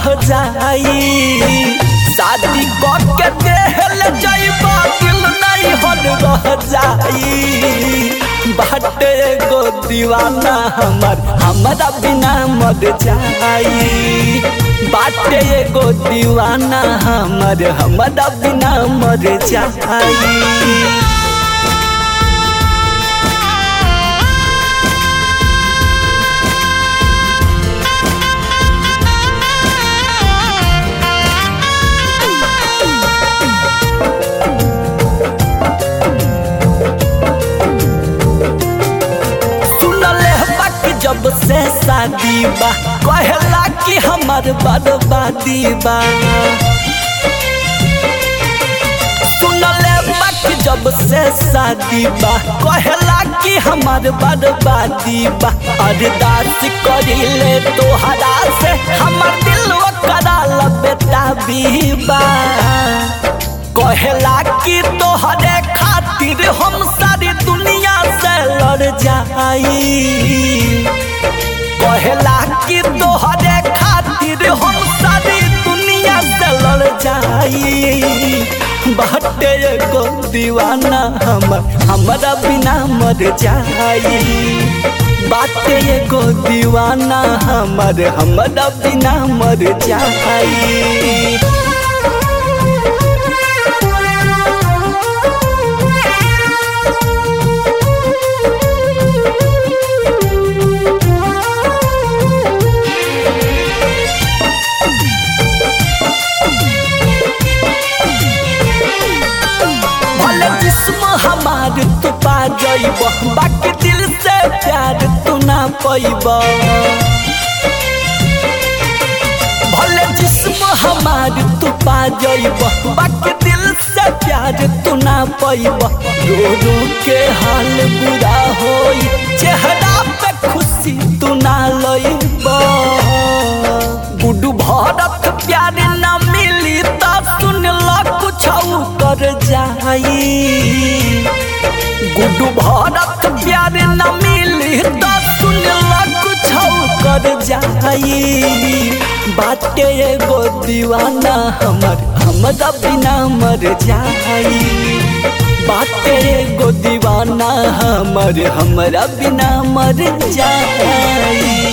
रह जाई शादी के देहल जाइबा दिल नहीं हल रह जाई बाटे एगो दीवाना हमर हमरा बिना मर जाई बाटे एगो दीवाना हमर हमरा बिना मर जाई सुनले बाकी जब से शादी बा कहला कि हमर बर्बादी बा सुनले बाकी जब से शादी बा कहला कि हमर बर्बादी बा अरदास करिले तोहरा से हमर दिल करा बेटा बीबा कहला कि तोहरे खातिर हम सारी दुनिया से लड़ जाई कहला कि तोहरे खातिर हम सारी दुनिया से लड़ जाई बाटे एगो दीवाना हमर हमरा बिना मर जाई बाटे एगो दीवाना हमर हमरा बिना मर जाई भले जिस्म हमार तू पा जाइब बाकी दिल से प्यार तू ना पैब भले जिस्म हमार तू पा जाइब बाकी दिल से प्यार तू ना पैब रो रो के हाल बुरा होई चेहरा पे खुशी तू ना लइब गुडू भरत प्यार ना मिली त सुन ल कुछ कर जाई गुडू भरत प्यार न मिली त सुन ल कुछ कर जाई बाटे एगो दीवाना हमर हमरा बिना मर जाई बाटे एगो दीवाना हमर हमरा बिना मर जाई